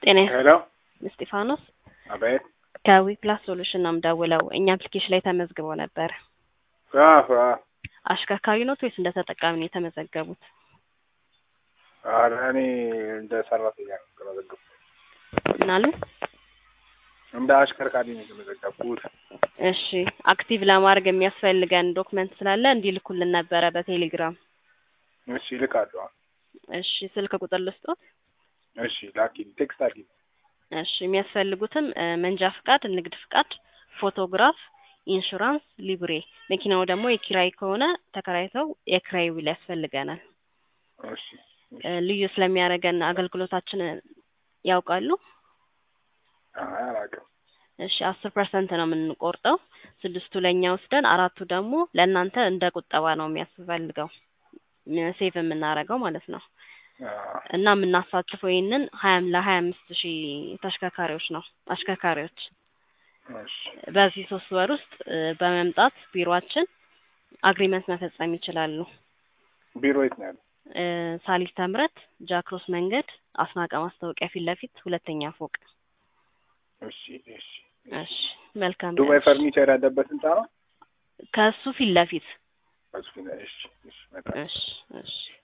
ጤና ሄሎ እስጢፋኖስ አቤት ከዊፕላስ ሶሉሽን ነው የምደውለው። እኛ አፕሊኬሽን ላይ ተመዝግበው ነበር። አዎ አዎ አሽከርካሪ ኖት ወይስ እንደ ተጠቃሚ ነው የተመዘገቡት? ኧረ እኔ እንደ ሰራተኛ ነው የተመዘገብኩት። ምን አሉ? እንደ አሽከርካሪ ነው የተመዘገብኩት። እሺ አክቲቭ ለማድረግ የሚያስፈልገን ዶክመንት ስላለ እንዲልኩልን ነበረ በቴሌግራም። እሺ እልካለሁ። እሺ ስልክ ቁጥር ልስጦት? እሺ ላኪልኝ፣ ቴክስት አድርጊልኝ። እሺ የሚያስፈልጉትም እ መንጃ ፍቃድ፣ ንግድ ፍቃድ፣ ፎቶግራፍ፣ ኢንሹራንስ፣ ሊብሬ። መኪናው ደግሞ የኪራይ ከሆነ ተከራይተው የኪራይ ውል ያስፈልገናል። እሺ እ ልዩ ስለሚያደርገን አገልግሎታችን ያውቃሉ? አይ አላውቅም። እሺ አስር ፐርሰንት ነው የምንቆርጠው። ስድስቱ ለእኛ ወስደን አራቱ ደግሞ ለእናንተ እንደ ቁጠባ ነው የሚያስፈልገው ሴቭ የምናደርገው ማለት ነው። አዎ እና የምናሳትፈው ይህንን ሀያም ለሀያ አምስት ሺህ ተሽከርካሪዎች ነው አሽከርካሪዎች እሺ በዚህ ሶስት ወር ውስጥ እ በመምጣት ቢሮአችን አግሪመንት መፈጸም ይችላሉ። ቢሮ የት ነው ያለው? እ ሳሊስ ተምረት ጃክሮስ መንገድ አስናቀ ማስታወቂያ ፊት ለፊት ሁለተኛ ፎቅ። እሺ እሺ እሺ መልካም ዱባይ ቀን። ፈርኒቸር ያለበት ህንጻ ነው? ከሱ ፊት ለፊት እሱ ነው። እሺ እሺ በጣም እሺ እሺ